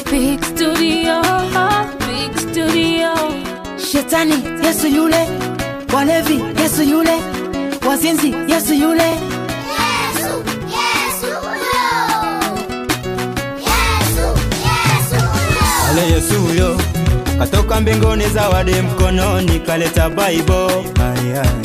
Big studio, big studio. Shetani Yesu yule, walevi Yesu yule, wazinzi Yesu yule. Yesu, Yesu, yo. Yesu, Yesu, yo. Ale Yesu huyo katoka mbinguni, zawadi mkononi, kaleta Bible. Ai, ai.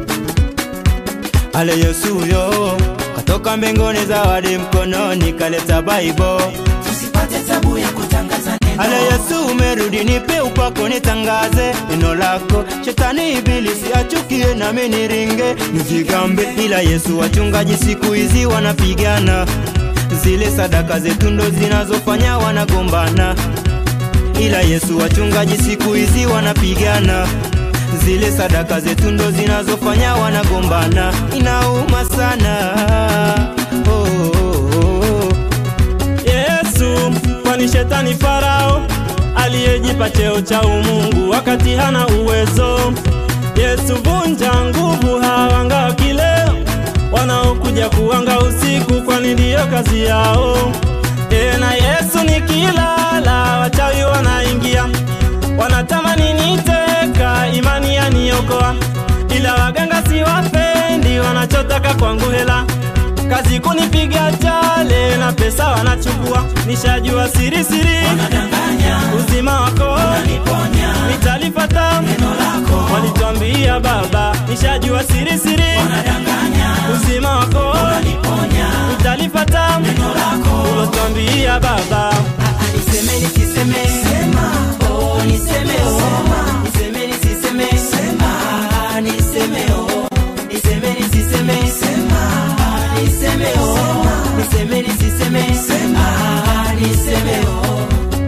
Ale Yesu huyo katoka mbinguni, zawadi mkononi, kaleta Bible. Tusipate tabu ya kutangaza neno. Ale Yesu umerudi, nipe upako nitangaze neno lako. Shetani ibilisi achukie nami niringe nijigambe, ila Yesu wachungaji siku hizi wanapigana, zile sadaka zetu ndo zinazofanya wanagombana, ila Yesu wachungaji siku hizi wanapigana zile sadaka zetu ndo zinazofanya wanagombana, inauma sana oh, oh, oh. Yesu, kwani shetani Farao aliyejipa cheo cha umungu wakati hana uwezo. Yesu, vunja nguvu hawanga wa kileo wanaokuja kuwanga usiku, kwani ndiyo kazi yao. Tena Yesu nikilala, wachawi wanaingia, wanatamani niteka, imani yaniokoa, ila waganga siwapendi, wanachotaka kwangu hela kazi kunipiga chale na pesa wanachukua, nishajua siri siri, uzima wako nitalipata, walitwambia baba, nishajua siri siri, uzima wako nitalipata, ulotwambia baba. Niseme nisiseme, sema. Oh, niseme oh. Niseme nisiseme, sema. Ah, niseme oh. Niseme nisiseme, sema. Ah, niseme oh. Niseme nisiseme, sema. Ah, niseme oh.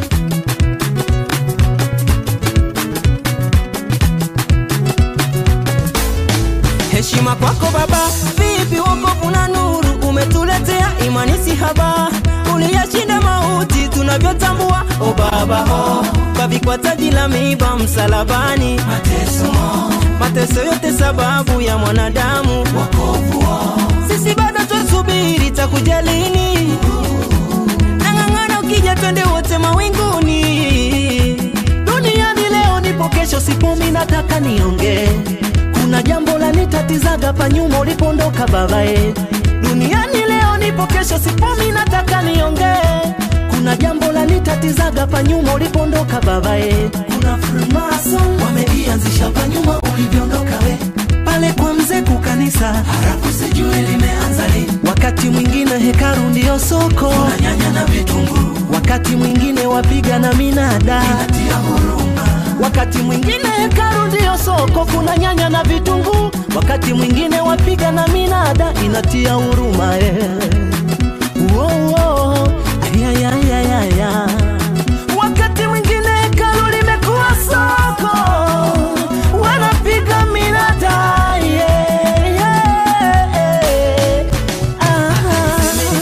Heshima kwako Baba, vipi wokovu na nuru umetuletea, imani si haba, uliyashinda mauti tunavyotambua. O Baba, oh, kavikwa taji la miiba msalabani, mateso, mateso yote sababu ya mwanadamu, wokovu oh. Sisi bado twasubiri takuja lini, nang'ang'ana ukija twende wote mawinguni. Duniani leo nipo, kesho sipo, mi nataka niongee kuna jambo la nitatizaga pa nyuma ulipondoka babae. Duniani leo nipo, kesho sipo, mi nataka niongee. Kuna jambo la nitatizaga pa nyuma ulipondoka babae. Kuna Freemason wameianzisha pa nyuma ulivyoondoka we pale kwa mzee kukanisa, halafu sijui limeanza lini. Wakati mwingine hekaru ndiyo soko, kuna nyanya na vitunguu. Wakati mwingine wapiga na minada, inatia huruma wakati mwingine hekaru ndiyo soko, kuna nyanya na vitunguu. Wakati mwingine wapiga na minada, inatia huruma eh. Uo, uo, ayayayayaya. Wakati mwingine hekaru limekuwa soko, wanapiga minada yeah, yeah. Aha.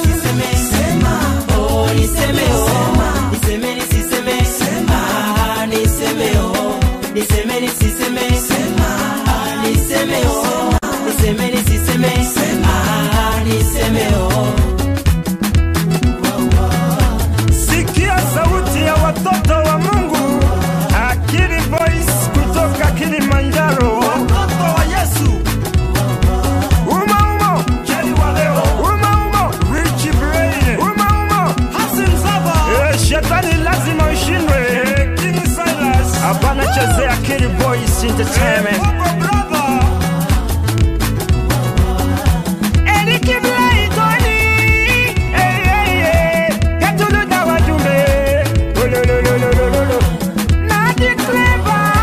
Oh, niseme oh. Niseme nisiseme Ah, niseme oh. Niseme nisiseme Ah, niseme oh. Niseme nisiseme Ah, niseme oh. Sikia sauti ya watoto wa Mungu, Akili Voice kutoka Kilimanjaro. Watoto wa Yesu. Uma umo. Jerry wa leo. Uma umo. Rich Brain. Uma umo. Hassan Zaba. Eh, shetani lazima ushindwe. Eh, King Silas. Hapana chezea Akili Voice Entertainment. Eh, brother. Eric Blaitoni. Eh, eh, eh. Gatuluda wajumbe. Ololololololo. Nadi Clever.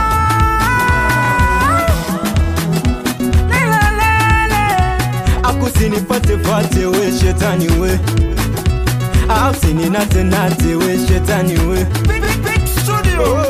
Lelelele. akusinifatefate we shetani we ausininatenate we shetani we Big, big, big studio.